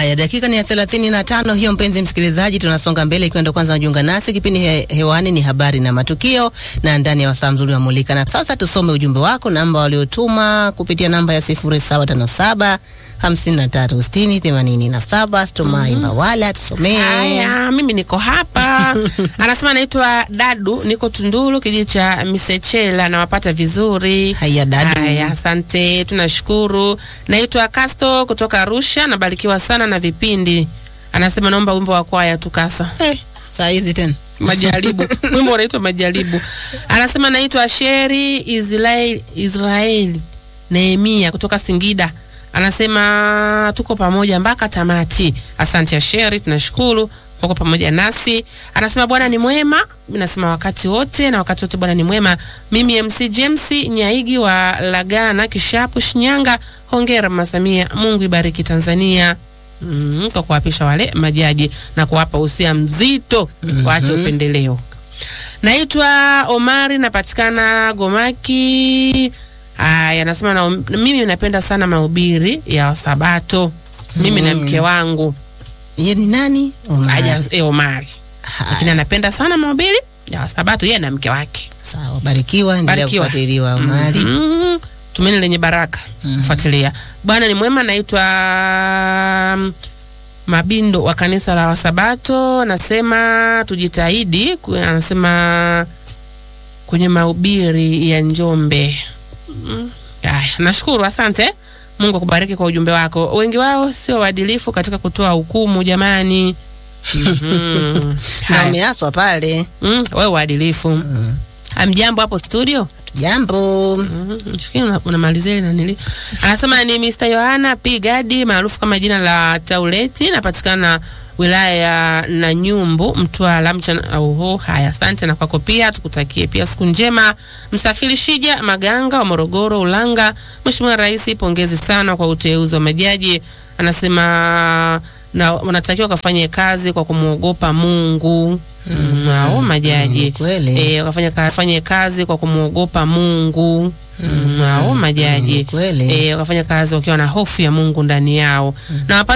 Haya, dakika ni ya thelathini na tano hiyo, mpenzi msikilizaji, tunasonga mbele. Ikiwa ndo kwanza unajiunga nasi, kipindi he, hewani ni habari na matukio, na ndani ya wasaa mzuri wa Mulika. Na sasa tusome ujumbe wako, namba waliotuma kupitia namba ya sifuri saba tano saba hamsini na tatu sitini themanini na saba Stumai Mbawala, tusomee. Haya, mimi niko hapa. Anasema anaitwa Dadu, niko Tunduru, kijiji cha Misechela, nawapata vizuri. Haya, Dadu. Haya, asante, tunashukuru. Naitwa Kasto kutoka Arusha, nabarikiwa sana na vipindi. Anasema naomba wimbo wa kwaya tukasa Eh, saa hizi tena majaribu wimbo unaitwa majaribu anasema naitwa sheri israeli israeli nehemia kutoka singida anasema tuko pamoja mpaka tamati asante ya sheri tunashukuru wako pamoja nasi anasema bwana ni mwema mi nasema wakati wote na wakati wote bwana ni mwema mimi mc james nyaigi wa lagana kishapu shinyanga hongera mama samia mungu ibariki tanzania mm, kwa kuwapisha wale majaji na kuwapa usia mzito waache upendeleo naitwa omari napatikana gomaki aya nasema na, mimi napenda sana mahubiri ya wasabato mimi na mke wangu Ye ni nani? Omari. Aja, e, omari Haya, lakini anapenda sana mahubiri ya wasabato yeye na mke wake Sawa, barikiwa, endelea Barikiwa. kufuatiliwa Omari. mm, tumeni lenye baraka kufuatilia bwana ni mwema naitwa mm, mabindo wa kanisa la wasabato anasema tujitahidi ku- anasema kwenye mahubiri ya njombe Mm, haya nashukuru asante mungu akubariki kwa ujumbe wako wengi wao sio waadilifu katika kutoa hukumu jamani Mhm. Na Haya. umeaswa pale. Mm, wewe uadilifu amjambo hapo studio Jambo. Mhm, fikiri una- unamalizia ile nanili anasema ni Mr. Yohana P Gadi maarufu kama jina la Tauleti napatikana wilaya ya Nanyumbu Mtwara mchana oho haya asante na kwako pia tukutakie pia siku njema msafiri Shija Maganga wa Morogoro Ulanga Mheshimiwa Rais pongezi sana kwa uteuzi wa majaji anasema na wanatakiwa wakafanye kazi kwa kumwogopa Mungu mm, hao majaji Mm, kweli. eh, wakafanya ka- fanye kazi kwa kumwogopa Mungu mm, hao majaji Mm, kweli. eh, wakafanya kazi wakiwa na hofu ya Mungu ndani yao na wapate